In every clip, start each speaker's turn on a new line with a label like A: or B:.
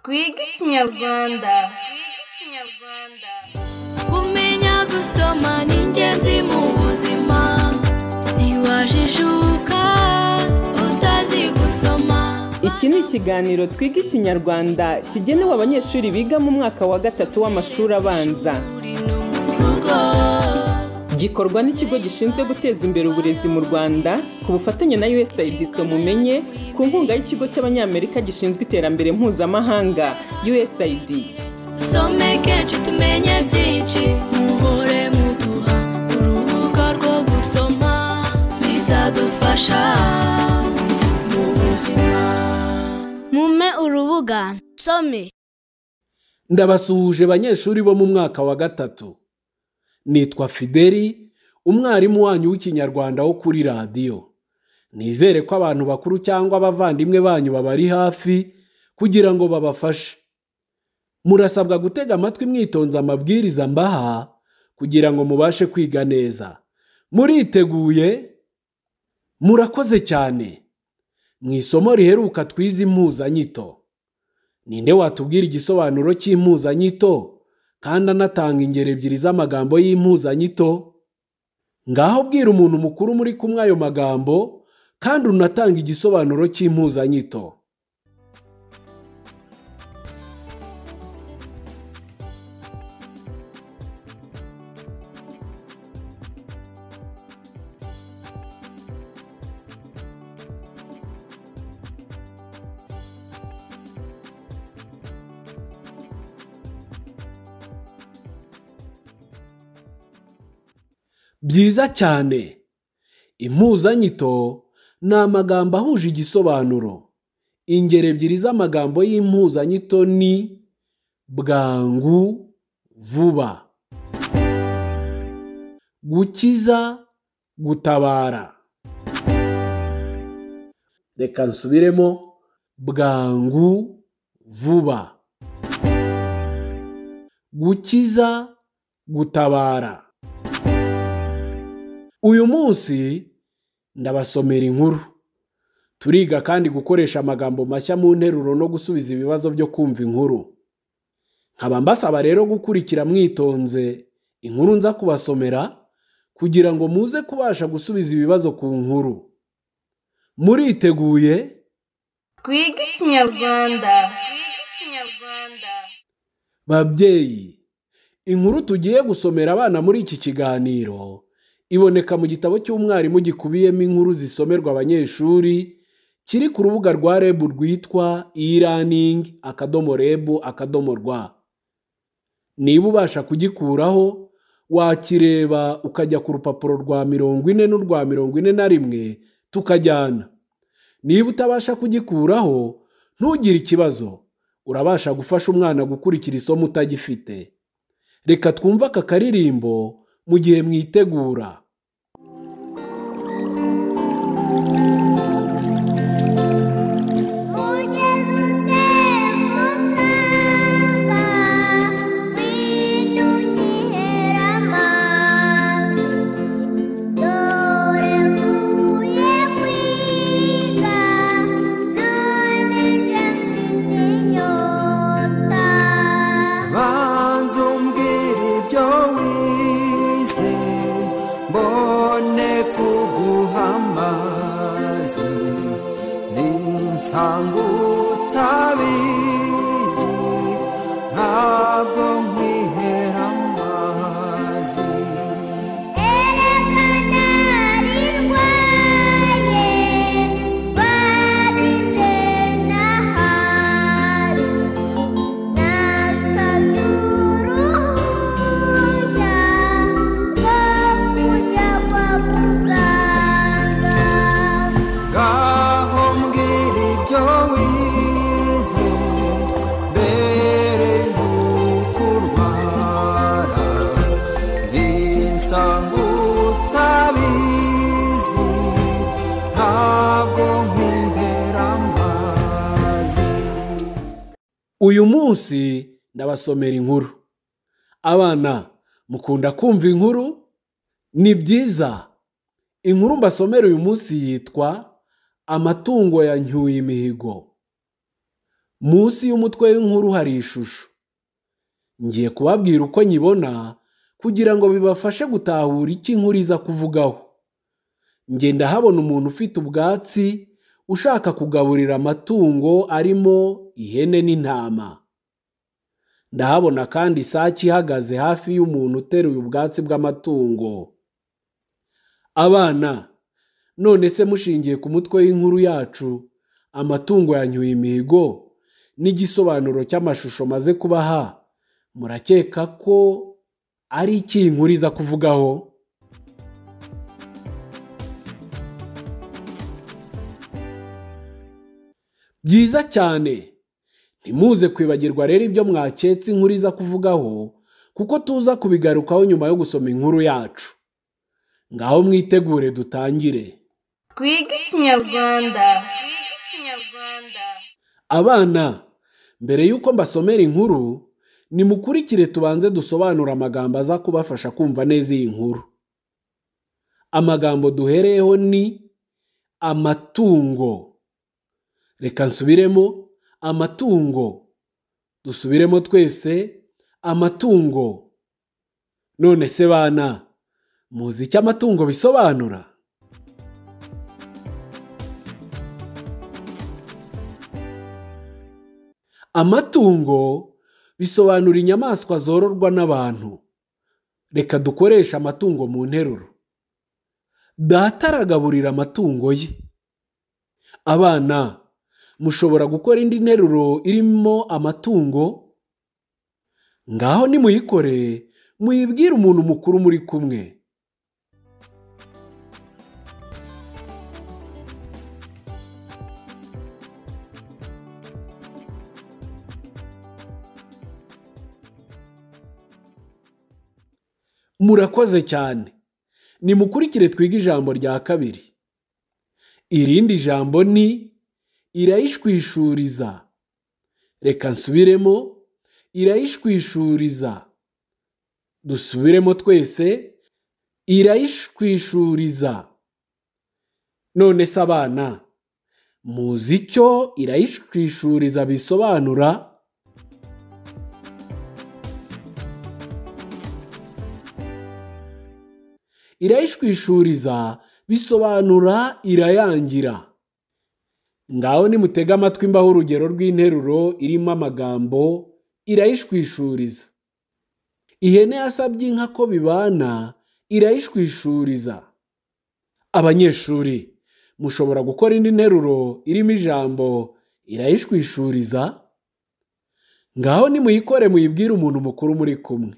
A: twige ikinyarwanda
B: kumenya gusoma ni ingenzi mu buzima ntiwajijuka utazi gusoma
C: iki ni ikiganiro twiga ikinyarwanda kigenewe abanyeshuri biga mu mwaka wa gatatu w'amashuri abanza
B: uri no mu rugo
C: gikorwa n'ikigo gishinzwe guteza imbere uburezi mu rwanda ku bufatanye na usaid mumenye ku nkunga y'ikigo cy'abanyamerika gishinzwe iterambere mpuzamahanga usaid
B: dusomeke ci tumenye byinshi muhore muduha urubuga rwo gusoma bizadufasha mu buzima mume urubuga nsome
D: ndabasuhuje banyeshuri bo mu mwaka wa gatatu nitwa fideli umwarimu wanyu w'ikinyarwanda wo kuri radiyo nizere ko abantu bakuru cyangwa abavandimwe banyu babari hafi kugira ngo babafashe murasabwa gutega amatwi mwitonze amabwiriza mbaha kugira ngo mubashe kwiga neza muriteguye murakoze cyane mu isomo riheruka twize impuzanyito ninde watubwira igisobanuro cy'impuzanyito kandi anatanga ingero ebyiri z'amagambo y'impuzanyito ngaho bwira umuntu mukuru muri kumwe ayo magambo kandi unatanga igisobanuro cy'impuzanyito byiza cyane impuzanyito ni amagambo ahuje igisobanuro ingero ebyiri z'amagambo y'impuzanyito ni bwangu vuba gukiza gutabara reka nsubiremo bwangu vuba gukiza gutabara uyu munsi ndabasomera inkuru turiga kandi gukoresha amagambo mashya mu nteruro no gusubiza ibibazo byo kumva inkuru nkaba mbasaba rero gukurikira mwitonze inkuru nza kubasomera kugira ngo muze kubasha gusubiza ibibazo ku nkuru muriteguye
A: twige ikinyarwanda
D: babyeyi inkuru tugiye gusomera abana muri iki kiganiro iboneka mu gitabo cy'umwarimu gikubiyemo inkuru zisomerwa abanyeshuri kiri ku rubuga rwa reb rwitwa e-learning akadomo reb akadomo rwa niba ubasha kugikuraho wakireba ukajya ku rupapuro rwa mirongo ine n'urwa mirongo ine na rimwe tukajyana niba utabasha kugikuraho ntugire ikibazo urabasha gufasha umwana gukurikira isomo utagifite reka twumve aka karirimbo mu gihe mwitegura
E: banza umbwira ibyo wize mbone kuguhamaze ninsanga utabizi ntabwo nkwihera amazi ngaho mbwira ibyo wize mbere y'uko urwara ninsanga utabizi ntabwo nkwihera amazi
D: uyu munsi ndabasomera inkuru abana mukunda kumva inkuru ni byiza inkuru mbasomera uyu munsi yitwa amatungo ya Ncyuyimihigo munsi y'umutwe w'inkuru hari ishusho ngiye kubabwira uko nyibona kugira ngo bibafashe gutahura icyo inkuru iza kuvugaho njye ndahabona umuntu ufite ubwatsi ushaka kugaburira amatungo arimo ihene n'intama ndahabona kandi isake ihagaze hafi y'umuntu uteruye ubwatsi bw'amatungo abana none se mushingiye ku mutwe w'inkuru yacu amatungo yanyuye imihigo n'igisobanuro cy'amashusho maze kubaha murakeka ko ari iki iyi nkuru iza kuvugaho byiza cyane ntimuze kwibagirwa rero ibyo mwaketse inkuru iza kuvugaho kuko tuza kubigarukaho nyuma yo gusoma inkuru yacu ngaho mwitegure dutangire
A: twige ikinyarwanda
D: abana mbere y'uko mbasomera inkuru nimukurikire tubanze dusobanure amagambo aza kubafasha kumva neza iyi nkuru amagambo duhereyeho ni amatungo reka nsubiremo amatungo dusubiremo twese amatungo none se bana muzi icyo amatungo bisobanura amatungo bisobanura inyamaswa zororwa n'abantu reka dukoreshe amatungo mu nteruro data aragaburira amatungo ye abana mushobora gukora indi nteruro irimo amatungo ngaho nimuyikore muyibwire umuntu mukuru muri kumwe murakoze cyane nimukurikire twige ijambo rya kabiri irindi jambo ni irayishwishuriza reka nsubiremo irayishwishuriza dusubiremo twese irayishwishuriza none se abana muzi icyo irayishwishuriza bisobanura irayishwishuriza bisobanura irayangira ngaho nimutege amatwi mbaho urugero rw'interuro irimo amagambo irayishwishuriza ihene yasabye inka ko bibana irayishwishuriza abanyeshuri mushobora gukora indi nteruro irimo ijambo irayishwishuriza ngaho nimuyikore muyibwire umuntu mukuru muri kumwe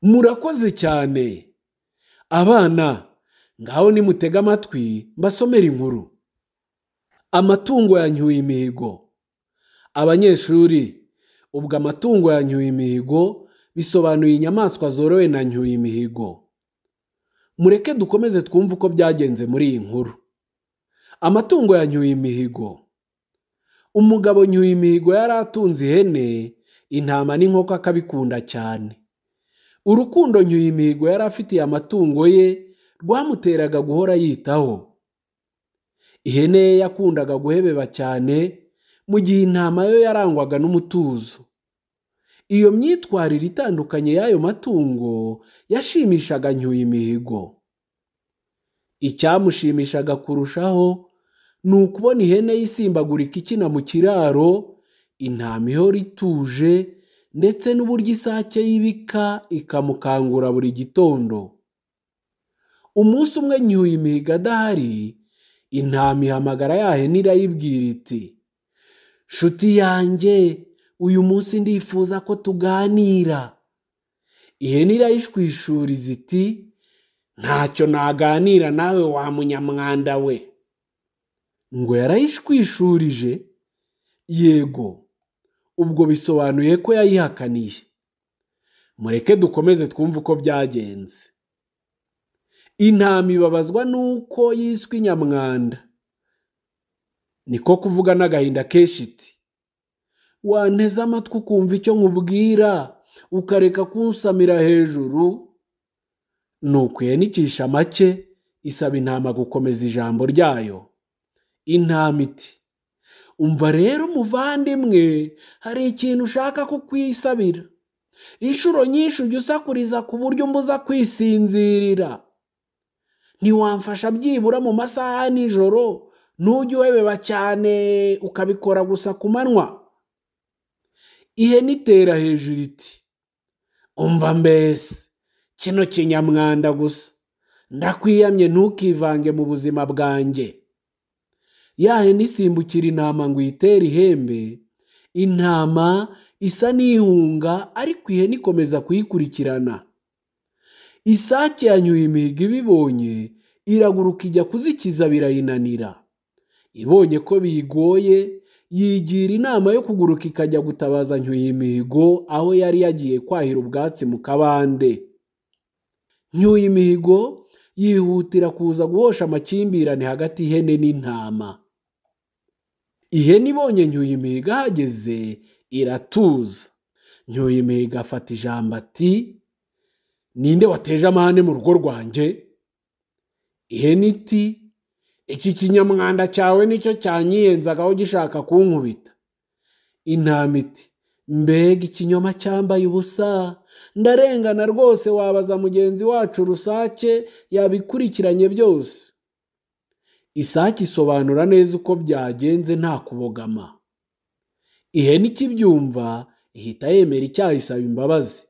D: murakoze cyane abana ngaho nimutega amatwi mbasomera inkuru amatungo yanyuye imihigo abanyeshuri ubwo amatungo yanyuye imihigo bisobanuye inyamaswa zorowe na nyuye imihigo mureke dukomeze twumve uko byagenze muri iyi nkuru amatungo yanyuye imihigo umugabo nyuye imihigo yari atunze ihene intama n'inkoko akabikunda cyane urukundo nyuyimihigo yari afitiye amatungo ye rwamuteraga guhora yitaho ihene ye yakundaga guhebeba cyane mu gihe intama yo yarangwaga n'umutuzo iyo myitwarire itandukanye y'ayo matungo yashimishaga nyuyimihigo icyamushimishaga kurushaho ni ukubona ihene y'isimbagurika ikina mu kiraro intama ihora ituje ndetse n'uburyo isake y'ibika ikamukangura buri gitondo umunsi umwe nyuye imihigo adahari intama ihamagara ya hene irayibwira iti nshuti yanjye uyu munsi ndifuza ko tuganira ihene irayishwishuriza iti ntacyo naganira nawe wa munyamwanda we ngo yarayishwishurije yego ubwo bisobanuye ko yayihakaniye mureke dukomeze twumve uko byagenze intama ibabazwa n'uko yiswe nyamwanda niko kuvuga n'agahinda kenshi iti wanteze amatwi ukumva icyo nkubwira ukareka kunsamira hejuru nuko ihenicisha make isaba intama gukomeza ijambo ryayo intama iti umva rero umuvandimwe hari ikintu ushaka ko ukwisabira inshuro nyinshi ujya usakuriza ku buryo umbuza kwisinzirira ntiwamfasha byibura mu masaha ya nijoro ntujye uhebeba cyane ukabikora gusa ku manywa ihene itera hejuru iti umva mbese kino kinyamwanda gusa ndakwiyamye ntukivange mu buzima bwanjye ya hene isimbukira intama ngo uyitere ihembe intama isa n'ihunga ariko ihene ikomeza kuyikurikirana isake yanyuye imihigo ibibonye iraguruka ijya kuzikiza birayinanira ibonye ko biyigoye yigira inama yo kuguruka ikajya gutabaza nyuye imihigo aho yari yagiye kwahira ubwatsi mu kabande nyuye imihigo yihutira kuza guhosha amakimbirane hagati y'ihene n'intama ihene ibonye nyuye imihigo ahageze iratuza nyuye imihigo afata ijambo ati ninde wateje amahane mu rugo rwanjye ihene iti iki kinyamwanda cyawe nicyo cyanyiyenzagaho gishaka kunkubita intama iti mbega ikinyoma cyambaye ubusa ndarengana rwose wabaza mugenzi wacu rusake yabikurikiranye byose isake isobanura neza uko byagenze nta kubogama ihene ikibyumva ihita yemera icyaha isaba imbabazi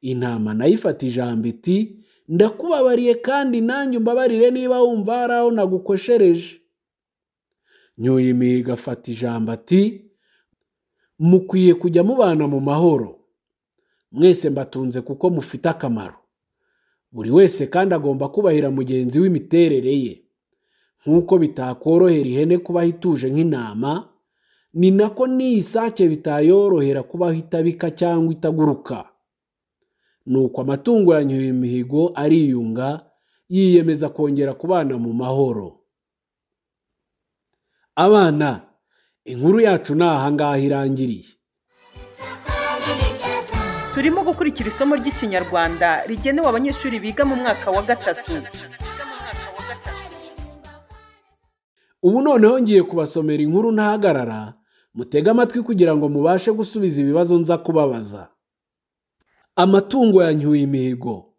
D: intama nayo ifata ijambo iti ndakubabariye kandi nanjye umbabarire niba wumva hari aho nagukoshereje nyuye imihigo afata ijambo ati mukwiye kujya mubana mu mahoro mwese mbatunze kuko mufite akamaro buri wese kandi agomba kubahira mugenzi w'imiterere ye nk'uko bitakorohera ihene kubaho ituje nk'intama ni nako n'iyi sake bitayorohera kubaho itabika cyangwa itaguruka nuko amatungo yanyuye imihigo ariyunga yiyemeza kongera kubana mu mahoro abana inkuru yacu ni ahangaha irangiriye
C: turimo gukurikira isomo ry'ikinyarwanda rigenewe abanyeshuri biga mu mwaka wa gatatu
D: ubu noneho ngiye kubasomera inkuru ntahagarara mutege amatwi kugira ngo mubashe gusubiza ibibazo nza kubabaza amatungo ya nyuyimihigo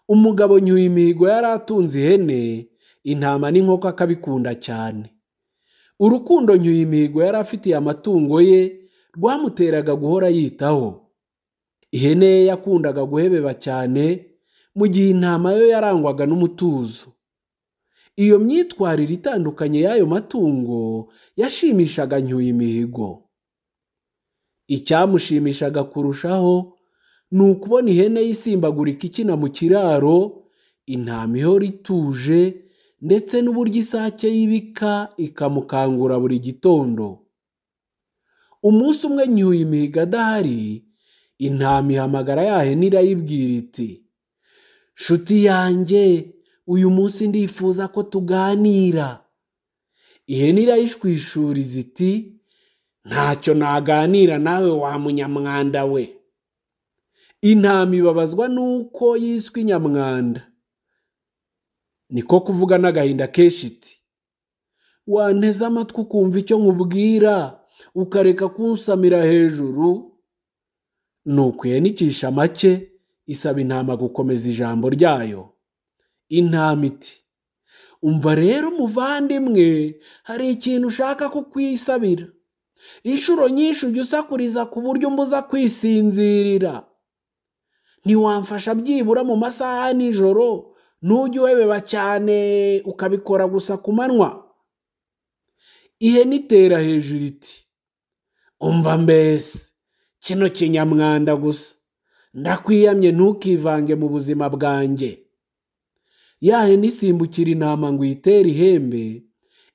D: umugabo nyuyimihigo yari atunze ihene intama n'inkoko akabikunda cyane urukundo nyuyimihigo yari afitiye amatungo ye rwamuteraga guhora yitaho ihene ye yakundaga guhebeba cyane mu gihe intama yo yarangwaga n'umutuzo iyo myitwarire itandukanye y'ayo matungo yashimishaga nyuyimihigo icyamushimishaga kurushaho ni ukubona ihene y'isimbagurika ikina mu kiraro intama ihora ituje ndetse n'uburyo isake y'ibika ikamukangura buri gitondo umunsi umwe nyuye imihigo adahari intama ihamagara ya hene irayibwira iti nshuti yanjye uyu munsi ndifuza ko tuganira ihene irayishwishuriza iti ntacyo naganira nawe wa munyamwanda we intama ibabazwa n'uko yiswe nyamwanda niko kuvuga n'agahinda kenshi iti wanteze amatwi ukumva icyo nkubwira ukareka kunsamira hejuru nuko ihenicisha make isaba intama gukomeza ijambo ryayo intama iti umva rero umuvandimwe hari ikintu ushaka ko ukwisabira inshuro nyinshi ujya usakuriza ku buryo umbuza kwisinzirira ntiwamfasha byibura mu masaha ya nijoro ntujye uhebeba cyane ukabikora gusa ku manywa ihene itera hejuru iti umva mbese kino kinyamwanda gusa ndakwiyamye ntukivange mu buzima bwanjye ya hene isimbukira intama ngo uyitere ihembe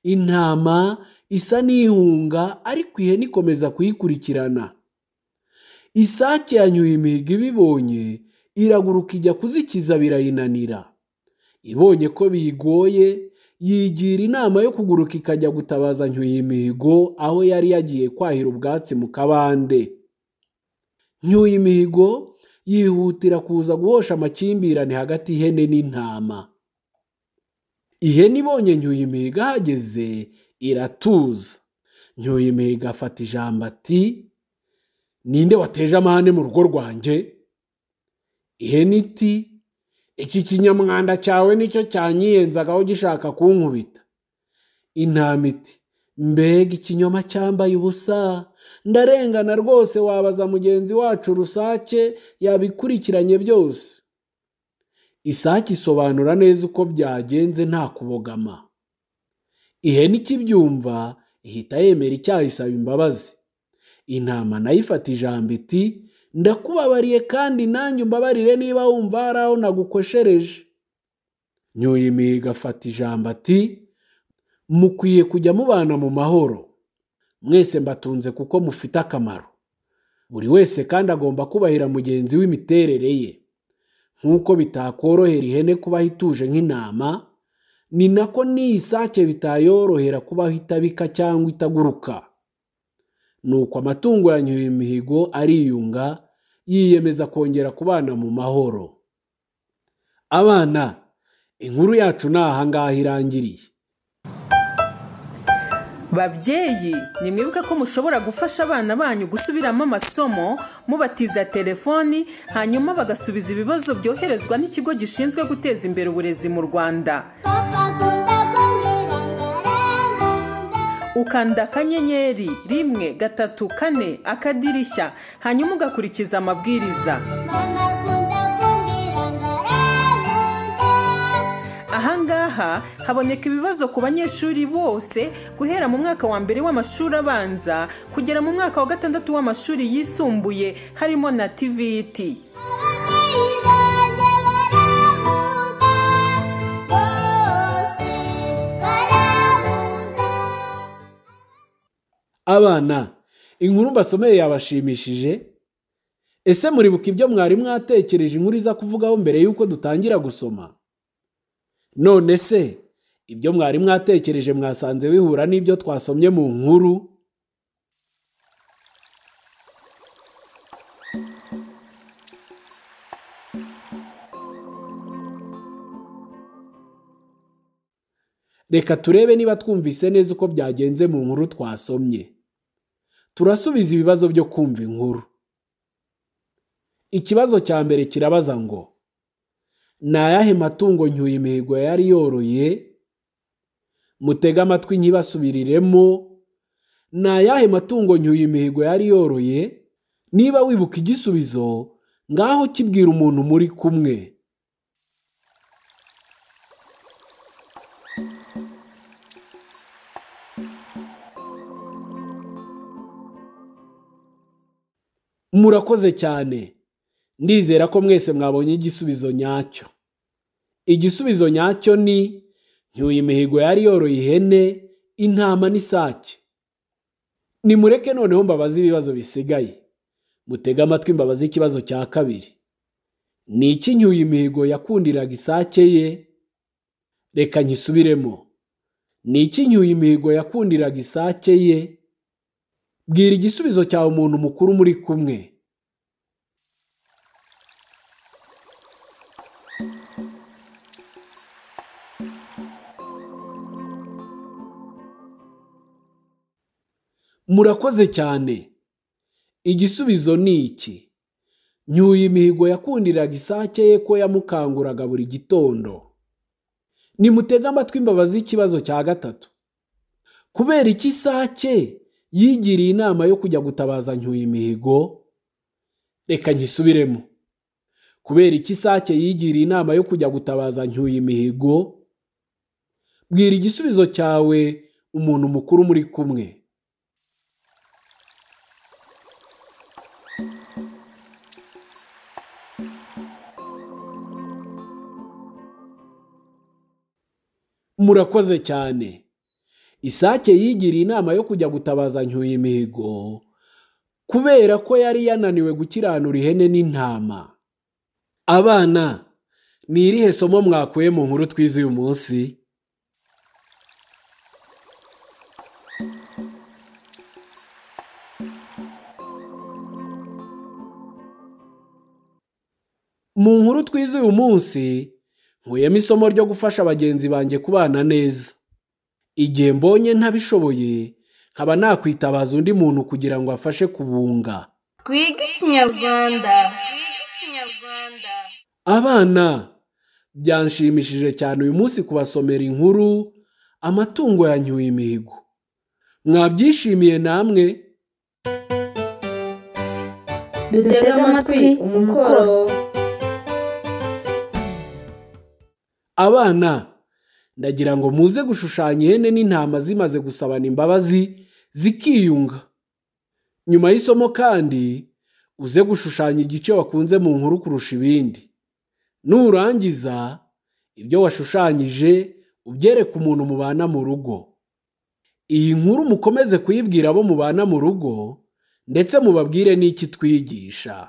D: intama isa n'ihunga ariko ihene ikomeza kuyikurikirana isake yanyuye imihigo ibibonye iraguruka ijya kuzikiza birayinanira ibonye ko biyigoye yigira inama yo kuguruka ikajya gutabaza Nyuyimihigo aho yari yagiye kwahira ubwatsi mu kabande Nyuyimihigo yihutira kuza guhosha amakimbirane hagati y'ihene n'intama ihene ibonye Nyuyimihigo ahageze iratuza Nyuyimihigo afata ijambo ati ninde wateje amahane mu rugo rwanjye ihene iti iki kinyamwanda cyawe nicyo cyanyiyenzagaho gishaka kunkubita intama iti mbega ikinyoma cyambaye ubusa ndarengana rwose wabaza mugenzi wacu rusake yabikurikiranye byose isake isobanura neza uko byagenze nta kubogama ihene ikibyumva ihita yemera icyaha isaba imbabazi intama nayo ifata ijambo iti ndakubabariye kandi nanjye umbabarire niba wumva hari aho nagukoshereje nyuyimihigo afata ijambo ati mukwiye kujya mubana mu mahoro mwese mbatunze kuko mufite akamaro buri wese kandi agomba kubahira mugenzi w'imiterere ye nk'uko bitakorohera ihene kubaho ituje nk'intama ni nako n'iyi sake bitayorohera kubaho itabika cyangwa itaguruka nuko amatungo ya nyuyimihigo ariyunga yiyemeza kongera kubana mu mahoro abana inkuru yacu ni aha ngaha irangiriye
C: babyeyi nimwibuke ko mushobora gufasha abana banyu gusubiramo amasomo mubatiza telefoni hanyuma bagasubiza ibibazo byoherezwa n'ikigo gishinzwe guteza imbere uburezi mu rwanda ukanda akanyenyeri rimwe gatatu kane akadirishya hanyuma ugakurikiza amabwiriza ahangaha haboneka ibibazo ku banyeshuri bose guhera mu mwaka wa mbere w'amashuri abanza kugera mu mwaka wa gatandatu w'amashuri yisumbuye harimo na tvt
D: abana inkuru mbasomeye yabashimishije ese muribuka ibyo mwari mwatekereje inkuru iza kuvugaho mbere y'uko dutangira gusoma none se ibyo mwari mwatekereje mwasanze bihura n'ibyo twasomye mu nkuru reka turebe niba twumvise neza uko byagenze mu nkuru twasomye turasubiza ibibazo byo kumva inkuru ikibazo cya mbere kirabaza ngo ni ayahe matungo nyuyimihigo yari yoroye mutege amatwi ntibasubiriremo ni ayahe matungo nyuyimihigo yari yoroye niba wibuka igisubizo ngaho kibwira umuntu muri kumwe murakoze cyane ndizera ko mwese mwabonye igisubizo nyacyo igisubizo nyacyo ni nyuye imihigo yari yoroye ihene intama n'isake nimureke noneho mbabaze ibibazo bisigaye mutege amatwi mbabaze ikibazo cya kabiri ni iki nyuye imihigo yakundiraga isake ye reka nyisubiremo ni iki nyuye imihigo yakundiraga isake ye bwira igisubizo cyawe umuntu mukuru muri kumwe murakoze cyane igisubizo ni iki nyuye imihigo yakundiraga isake ye ko yamukanguraga buri gitondo nimutege amatwi imbabazi ikibazo cya gatatu kubera iki isake yigiriye inama yo kujya gutabaza nyuye imihigo reka nyisubiremo kubera iki isake yigiriye inama yo kujya gutabaza nyuye imihigo bwira igisubizo cyawe umuntu mukuru muri kumwe murakoze cyane isake yigiriye inama yo kujya gutabaza nyuye imihigo kubera ko yari yananiwe gukiranura ihene n'intama abana ni irihe somo mwakuye mu nkuru twize uyu munsi mu nkuru twize uyu munsi nkuyemo isomo ryo gufasha bagenzi banjye kubana neza igihe mbonye ntabishoboye nkaba nakwitabaza undi muntu kugira ngo afashe kubunga
A: twige ikinyarwanda
D: abana byanshimishije cyane uyu munsi kubasomera inkuru amatungo yanyuye imihigo mwabyishimiye namwe
F: dutege amatwi umukoro
D: abana ndagira ngo muze gushushanya ihene n'intama zimaze gusabana imbabazi zikiyunga nyuma y'isomo kandi uze gushushanya igice wakunze mu nkuru kurusha ibindi nurangiza ibyo washushanyije ubyereke umuntu mubana mu rugo iyi nkuru mukomeze kuyibwira abo mubana mu rugo ndetse mubabwire n'iki twigisha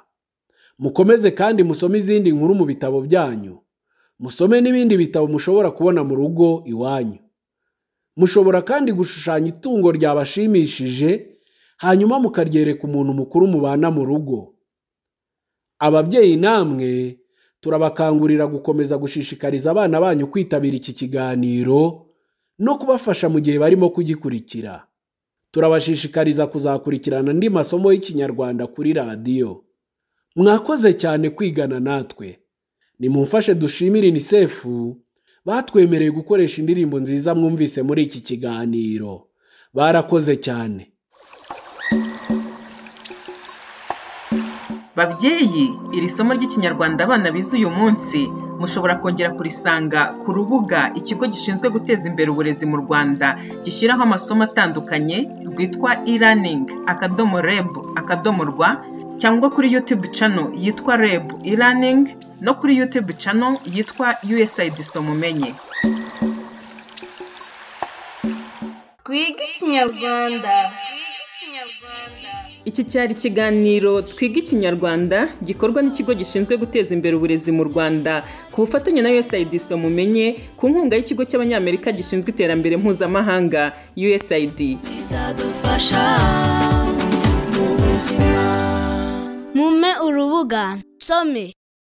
D: mukomeze kandi musome izindi nkuru mu bitabo byanyu musome n'ibindi bitabo mushobora kubona mu rugo iwanyu mushobora kandi gushushanya itungo ryabashimishije hanyuma mukaryereka umuntu mukuru mubana mu rugo ababyeyi namwe turabakangurira gukomeza gushishikariza abana banyu kwitabira iki kiganiro no kubafasha mu gihe barimo kugikurikira turabashishikariza kuzakurikirana andi masomo y'ikinyarwanda kuri radiyo mwakoze cyane kwigana natwe nimumfashe dushimire unicef batwemereye gukoresha indirimbo nziza mwumvise muri iki kiganiro barakoze cyane
G: babyeyi iri somo ry'ikinyarwanda abana bize uyu munsi mushobora kongera kurisanga ku rubuga ikigo gishinzwe guteza imbere uburezi mu rwanda gishyiraho amasomo atandukanye rwitwa e-learning akadomo reb akadomo rwa cyangwa kuri YouTube channel yitwa REB e-learning no kuri YouTube channel yitwa USAID Somumenye.
A: twige ikinyarwanda
C: Iki cyari ikiganiro twiga ikinyarwanda gikorwa n'ikigo gishinzwe guteza imbere uburezi mu Rwanda ku bufatanye na USAID Somumenye ku nkunga y'ikigo cy'abanyamerika gishinzwe iterambere mpuzamahanga USAID.
B: bizadufasha mu buzima mume urubuga nsome